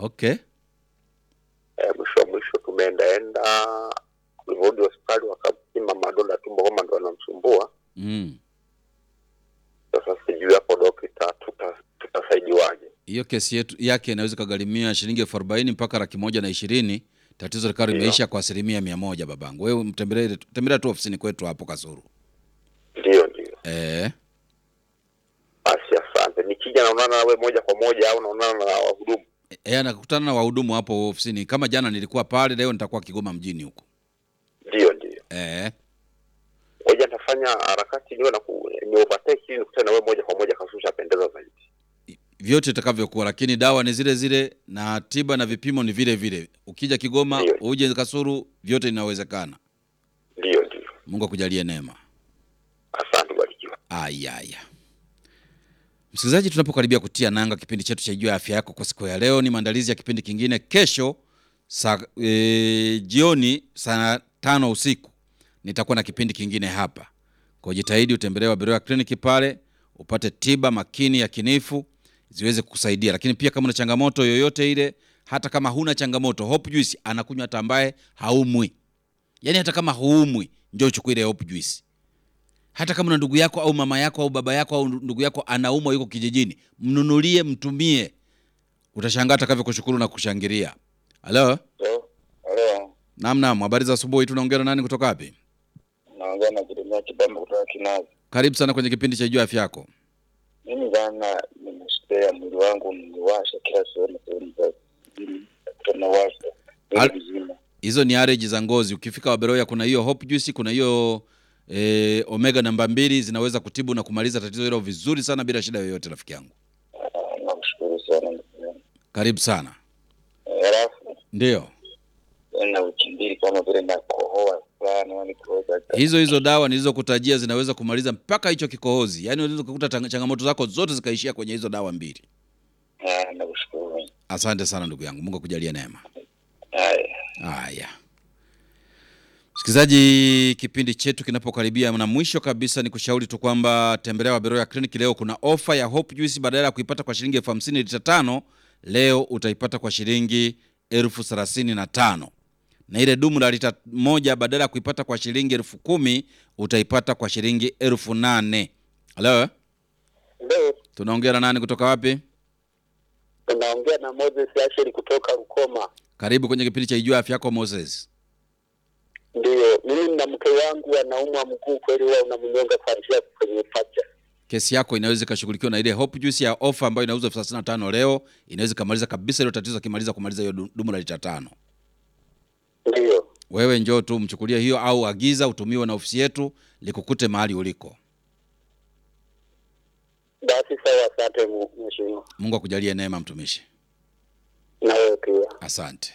Okay. Eh, mwisho wa mwisho tumeendaenda, tulivyorudi hospitali wakapima madonda ya tumbo kama ndo yanamsumbua. Mm. Sasa sijui hapo dokta, tuta- tutasaidiwaje? Hiyo kesi yetu yake inaweza ikagharimia shilingi elfu arobaini mpaka laki moja na ishirini. Tatizo likawa Ndio. limeisha kwa asilimia mia moja babangu. Wewe mtembelee tembelea tu ofisini kwetu hapo Kasuru. Ndio, ndio. Eh. Basi asante. Nikija naonana nawe moja kwa moja au naonana na wahudumu? Eh, anakutana na wahudumu hapo ofisini. Kama jana nilikuwa pale, leo nitakuwa Kigoma mjini huko. Ndio, ndio. Eh. Ngoja nitafanya harakati niwe na ku, ni overtake ili nikutane na wewe moja kwa moja, kasusha pendeza zaidi. Vyote itakavyokuwa, lakini dawa ni zile zile na tiba na vipimo ni vile vile. Ukija Kigoma, Ndio. uje Kasuru, vyote inawezekana. Ndio, ndio. Mungu akujalie neema. Asante, barikiwa. Ayaya, msikilizaji, tunapokaribia kutia nanga kipindi chetu cha Jua ya Afya Yako kwa siku ya leo, ni maandalizi ya kipindi kingine kesho saa e, jioni saa tano usiku nitakuwa na kipindi kingine hapa. Kwa jitahidi utembelee Waberoya kliniki pale upate tiba makini ya kinifu ziweze kukusaidia, lakini pia kama una changamoto yoyote ile, hata kama huna changamoto, Hope Juice anakunywa hata ambaye haumwi, yaani hata kama huumwi, njoo uchukue ile Hope Juice hata kama na ndugu yako au mama yako au baba yako au ndugu yako anaumwa yuko kijijini, mnunulie, mtumie, utashangaa atakavyokushukuru na kushangilia. Halo, Halo, naam, naam, habari za asubuhi. Tunaongea na nani kutoka wapi? naongea na Jeremia Kibamba kutoka Kinazi. Karibu sana kwenye kipindi cha Jua Afya Yako. Mimi bana, nimesikia mwili wangu niwasha kila sehemu, sehemu za mwili tunawasha Al- mwili mzima. Hizo ni allergy za ngozi. Ukifika Waberoya kuna hiyo Hope Juice, kuna hiyo eh, omega namba mbili zinaweza kutibu na kumaliza tatizo hilo vizuri sana bila shida yoyote, rafiki yangu. Ah, Nakushukuru sana ndugu yangu. Karibu sana. Eh, Halafu Ndio na wiki mbili kama vile nakohoa sana, yani kuweza hizo hizo dawa nilizokutajia zinaweza kumaliza mpaka hicho kikohozi, yaani unaweza kukuta tang- changamoto zako zote zikaishia kwenye hizo dawa mbili. Ah, nakushukuru. Asante sana ndugu yangu, Mungu akujalie neema. Haya. Haya, msikilizaji, kipindi chetu kinapokaribia na mwisho kabisa, ni kushauri tu kwamba tembelea Waberoya Clinic. Leo kuna ofa ya Hope Juice, badala ya kuipata kwa shilingi elfu hamsini lita tano, leo utaipata kwa shilingi elfu thelathini na tano na ile dumu la lita moja badala ya kuipata kwa shilingi elfu kumi utaipata kwa shilingi elfu nane. Halo, Ndio, tunaongea na nani kutoka wapi? tunaongea na Moses Asheri kutoka Rukoma. Karibu kwenye kipindi cha Ijua Afya Yako Moses. Ndio, mimi na mke wangu anaumwa mguu kweli, huwa unamnyonga kuanzia kwenye pacha. kesi yako inaweza ikashughulikiwa na ile Hope Juice ya ofa ambayo inauzwa elfu thelathini na tano leo, inaweza ikamaliza kabisa hilo tatizo, akimaliza kumaliza hiyo du- dumu la lita tano. Ndio, Wewe njoo tu mchukulie hiyo, au agiza utumiwe na ofisi yetu likukute mahali uliko. basi sawa. Asante mu- mheshimiwa, Mungu akujalie neema, mtumishi. na wewe pia. Asante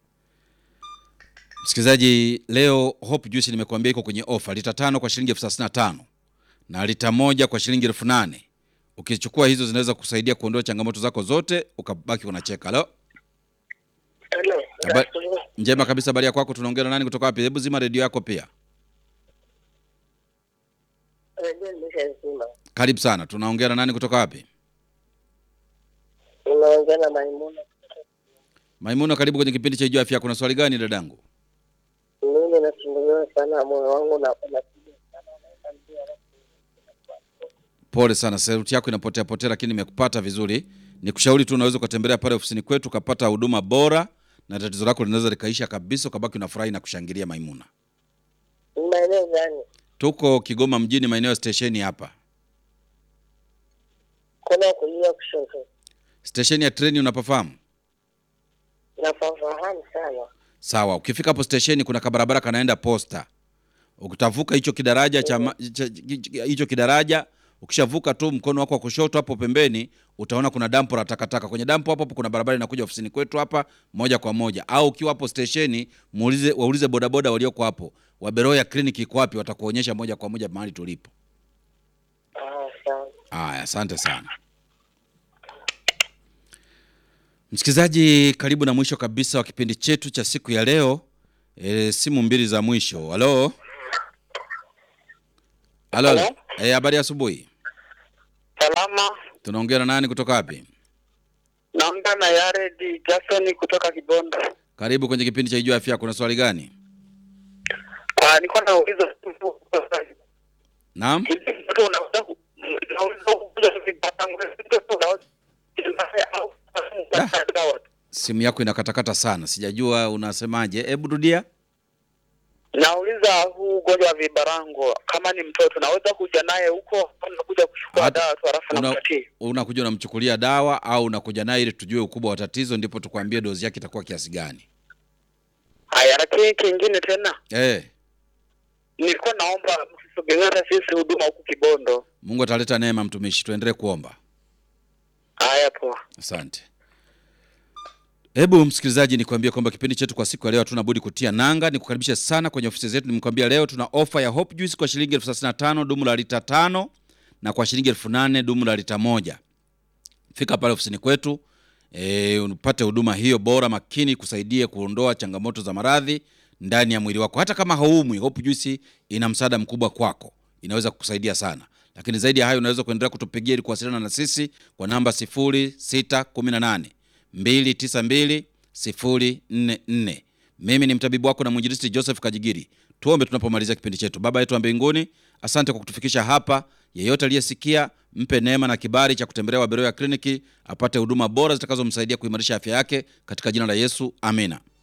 msikilizaji. Leo Hope Juice nimekuambia iko kwenye ofa, lita tano kwa shilingi elfu thelathini na tano na lita moja kwa shilingi elfu nane Ukichukua hizo zinaweza kusaidia kuondoa changamoto zako zote, ukabaki unacheka. Halo, Hello. Haba- njema kabisa. Habari ya kwako? Tunaongea na nani kutoka wapi? Hebu zima redio yako pia. Karibu sana. Tunaongea na nani kutoka wapi? Unaongea na Maimuna. Maimuna, karibu kwenye kipindi cha Ijua Afya. Kuna swali gani dadangu? Mimi nasumbuliwa sana, moyo wangu na unapiga sana, naenda mbio, alafu Pole sana, sauti yako inapotea potea, lakini nimekupata vizuri. Nikushauri tu unaweza ukatembelea pale ofisini kwetu ukapata huduma bora, na tatizo lako linaweza likaisha kabisa, ukabaki unafurahi na kushangilia. Maimuna, ni maeneo gani? tuko Kigoma mjini, maeneo ya stesheni hapa, Kuna kulia kushoto, stesheni ya treni, unapafahamu? nafahamu sana. Sawa, ukifika hapo stesheni kuna kabarabara kanaenda posta. Ukitavuka hicho kidaraja cha ma- cha- cha- hicho kidaraja, ukishavuka tu mkono wako wa kushoto hapo pembeni utaona kuna dampo la takataka. Kwenye dampo hapo hapo kuna barabara inakuja ofisini kwetu hapa moja kwa moja. Au ukiwa hapo stesheni, muulize waulize bodaboda walioko hapo. Waberoya kliniki iko wapi? Watakuonyesha moja kwa moja mahali tulipo. Ah, sawa. Aya, asante sana msikilizaji, karibu na mwisho kabisa wa kipindi chetu cha siku ya leo. E, simu mbili za mwisho. Halo, halo, Halo? Eh, habari ya asubuhi. Salama, Tunaongea na nani kutoka wapi? naongea unaongea na Yared Jackson kutoka Kibondo. Karibu kwenye kipindi cha Ijua Afya Yako. Kuna swali gani? Ah, nilikuwa nauliza Naam, hivi mtoto unaweza ku- unaweza kukuza vibatangu mtoto unaweza au dawa simu yako inakatakata sana, sijajua unasemaje. Hebu rudia. Nauliza huu ugonjwa wa vibarango, kama ni mtoto naweza kuja naye huko, au nakuja kuchukua Hata- dawa tu halafu una- nampatia? Unakuja unamchukulia dawa au unakuja naye ili tujue ukubwa wa tatizo, ndipo tukwambie dozi yake itakuwa kiasi gani? Haya, lakini kingine tena, Eh, nilikuwa naomba msisogelee hata sisi huduma huku Kibondo. Mungu ataleta neema, mtumishi. Tuendelee kuomba. Haya, poa. Asante. Hebu msikilizaji, nikwambie kwamba kipindi chetu kwa siku ya leo hatuna budi kutia nanga. Nikukaribishe sana kwenye ofisi zetu. Nimkwambia leo tuna ofa ya Hope Juice kwa shilingi elfu thelathini na tano dumu la lita tano na kwa shilingi elfu nane dumu la lita moja. Fika pale ofisini kwetu e, upate huduma hiyo bora makini, kusaidia kuondoa changamoto za maradhi ndani ya mwili wako. Hata kama haumwi, Hope Juice ina msaada mkubwa kwako, inaweza kukusaidia sana. Lakini zaidi ya hayo, unaweza kuendelea kutupigia ili kuwasiliana na sisi kwa namba 0618 292 044. Mimi ni mtabibu wako na mwinjilisti Joseph Kajigiri. Tuombe tunapomalizia kipindi chetu. Baba yetu wa mbinguni, asante kwa kutufikisha hapa. Yeyote aliyesikia, mpe neema na kibali cha kutembelea Waberoya kliniki apate huduma bora zitakazomsaidia kuimarisha afya yake katika jina la Yesu, amina.